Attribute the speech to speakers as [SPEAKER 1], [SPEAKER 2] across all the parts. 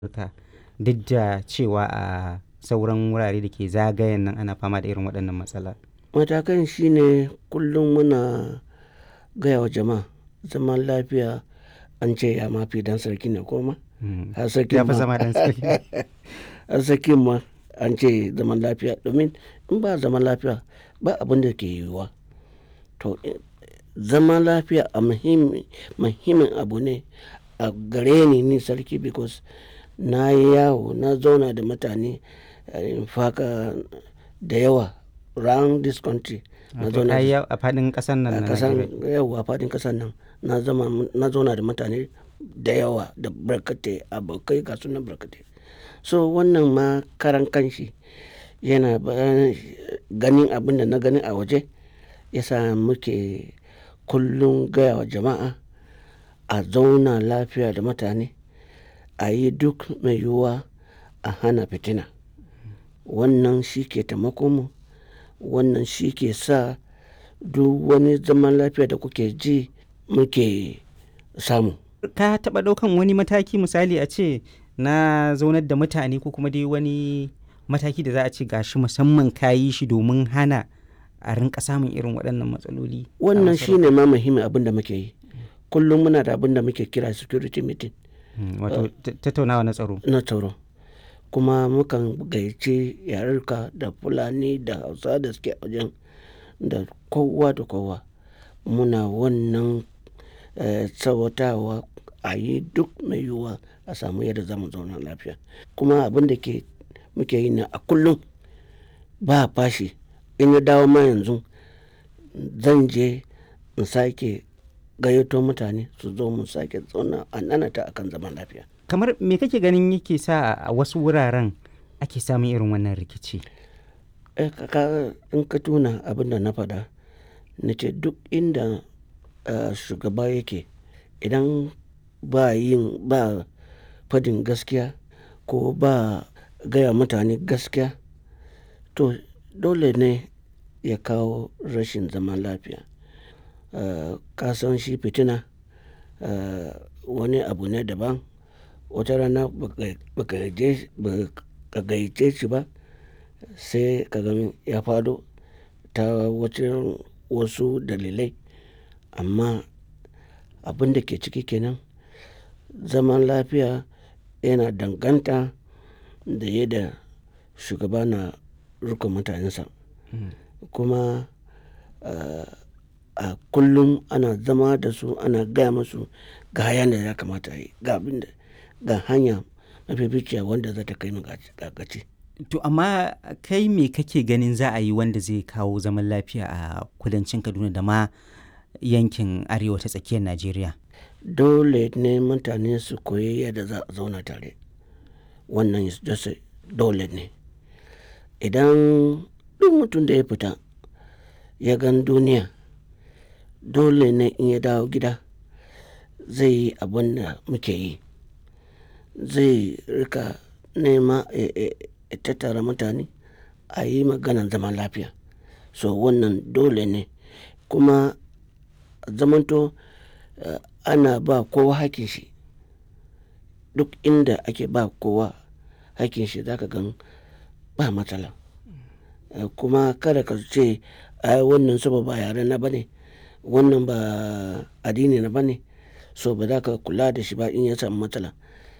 [SPEAKER 1] Afirka duk da cewa a sauran wurare da ke zagayen nan ana fama da irin waɗannan matsala?
[SPEAKER 2] Matakan shine kullum muna gaya wa jama'a zaman lafiya an ce ya ma fi ɗan sarki ne ko ma?
[SPEAKER 1] Mm.
[SPEAKER 2] Har sarkin
[SPEAKER 1] Ya fi
[SPEAKER 2] ma-
[SPEAKER 1] zama ɗan sarki.
[SPEAKER 2] har sarkin ma an ce zaman lafiya domin in ba zaman lafiya ba abin da ke yiwuwa. To eh, zaman lafiya a muhimmi muhimmin abu ne a gare ni ni sarki because na yi yawo na zauna da mutane eh, in faka da yawa round this country. Na
[SPEAKER 1] Wato
[SPEAKER 2] zauna
[SPEAKER 1] ka yi
[SPEAKER 2] da-
[SPEAKER 1] yawo a faɗin ƙasar nan
[SPEAKER 2] a
[SPEAKER 1] na
[SPEAKER 2] kasan
[SPEAKER 1] Najeriya.
[SPEAKER 2] yau a fadin kasan nan na zama na zauna da mutane da yawa da barkatai abokai ga sunan barkatai so wannan ma karan kanshi yana ba- ganin abin da na gani a waje yasa muke kullum gaya wa jama'a a zauna lafiya da mutane a yi duk mai yiwuwa a hana fitina wannan shi ke taimakon mu wannan shi ke sa duk wani zaman lafiya da kuke ji muke samu
[SPEAKER 1] Ka taɓa ɗaukan wani mataki misali a ce na zaunar da mutane ko kuma dai wani mataki da za a ce gashi musamman ka yi shi domin hana a rinka samun irin waɗannan matsaloli. a
[SPEAKER 2] wannan
[SPEAKER 1] masarautar?
[SPEAKER 2] shi ne ma muhimmin abin da muke yi kullum muna da abin da muke kira security meeting
[SPEAKER 1] Mm, Wato ta- tattaunawa na tsaro.
[SPEAKER 2] na tsaro kuma mukan gayyaci yarurka da fulani da hausa da suke a wajen da kowa da kowa muna wannan eh, tsawatawa a yi duk mai yiwuwa a samu yadda za mu zauna lafiya kuma abin da ke muke yi na a kullum ba fashi in ya dawo ma yanzu zan je in sake gayyato mutane su zo mu sake zauna a nanata akan zaman lafiya
[SPEAKER 1] Kamar me kake ganin yake sa a wasu wuraren ake samun irin wannan rikici?
[SPEAKER 2] Eh, ka- ka- in ka tuna abin da na faɗa na ce duk inda eh, shugaba yake idan ba yin ba fadin gaskiya ko ba gaya mutane gaskiya to dole ne ya kawo rashin zaman lafiya Eh, ka san shi fitina eh, wani abu ne daban wata rana baka baka je- baka gayyace shi ba sai ka ga ya fado ta wacin wasu dalilai amma abin da ke ciki kenan zaman lafiya yana danganta da yadda shugaba na rikon mutanensa kuma eh, a kullum ana zama da su ana gaya musu ga hayan da ya kamata a yi ga abin da ga hanya mafificiya wanda za ta kai mu ga ga gaci.
[SPEAKER 1] To amma kai me kake ganin za a yi wanda zai kawo zaman lafiya a kudancin Kaduna da ma yankin arewa ta tsakiyar Najeriya?
[SPEAKER 2] dole ne mutane su koyi yadda za a zauna tare wannan is just a- dole ne idan duk mutum da ya fita ya gan duniya dole ne in ya dawo gida zai yi abin da muke yi zai rika nema ya- ya ya tattara mutane a yi maganan zaman lafiya so wannan dole ne kuma zamanto eh, ana ba kowa hakin shi duk inda ake ba kowa hakin shi zaka gan ba matsala Eh, kuma kada ka ce ai wannan saboda ba yare na bane wannan ba addini na bane so ba za ka kula da shi ba in ya samu matsala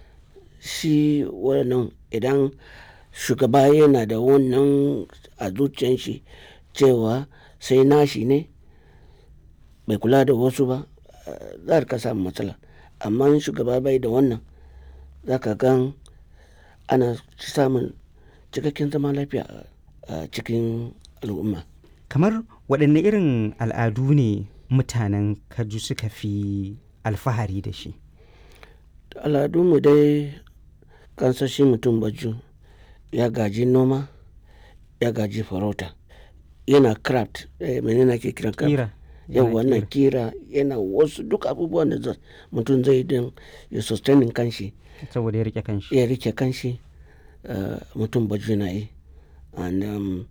[SPEAKER 2] shi wannan idan shugaba yana da wannan a zuciyan shi cewa sai nashi ne bai kula da wasu ba eh, za ka samu matsala amma in shugaba bai da wannan za ka gan ana samun cikakken zaman lafiya a- a cikin al'umma
[SPEAKER 1] Kamar waɗanne irin al'adu ne mutanen Kaju suka fi alfahari da shi?
[SPEAKER 2] al'adunmu dai kansashi mutum baju ya gaji noma ya gaji farauta yana craft eh, menene ake kiran craft
[SPEAKER 1] Kira.
[SPEAKER 2] yau
[SPEAKER 1] Yana
[SPEAKER 2] wannan
[SPEAKER 1] kira.
[SPEAKER 2] kira yana wasu duk abubuwan da za- mutum zai don ya sustaining kanshi
[SPEAKER 1] Saboda ya rike kanshi.
[SPEAKER 2] ya rike kanshi eh, mutum baju na yi and um,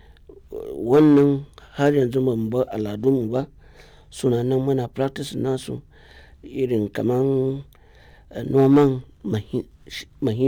[SPEAKER 2] wannan har yanzu ba mu bar al'adunmu ba suna nan muna practice nasu irin kaman eh, noman mahi- shi- mahi